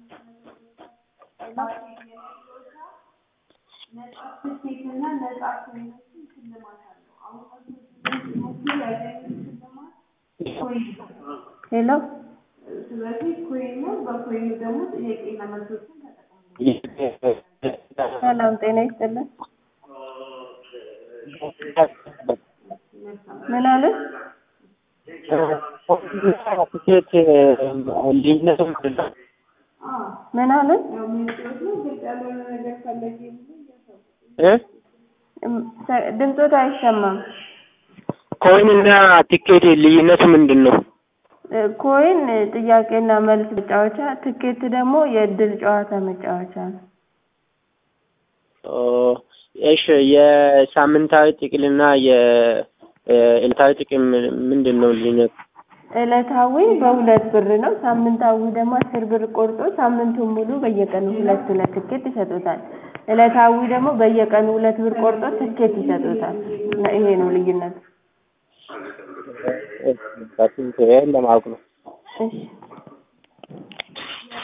ሄሎ ሰላም ጤና ይስጥልን። ምን አለ? ትኬት ልዩነቱ ምንድን ነው? ምን አለ? እ? ድምፆት አይሰማም። ኮይን እና ቲኬት ልዩነቱ ምንድን ነው? ኮይን ጥያቄና መልስ መጫወቻ፣ ትኬት ደግሞ የእድል ጨዋታ መጫወቻ ነው። ኦ፣ እሺ የሳምንታዊ ጥቅልና የዕለታዊ ጥቅም ምንድን ነው ልዩነቱ? ዕለታዊ በሁለት ብር ነው። ሳምንታዊ ደግሞ አስር ብር ቆርጦ ሳምንቱን ሙሉ በየቀኑ ሁለት ሁለት ትኬት ይሰጡታል። ዕለታዊ ደግሞ በየቀኑ ሁለት ብር ቆርጦ ትኬት ይሰጡታል። ይሄ ነው ልዩነቱ። ይሄን ለማወቅ ነው። እሺ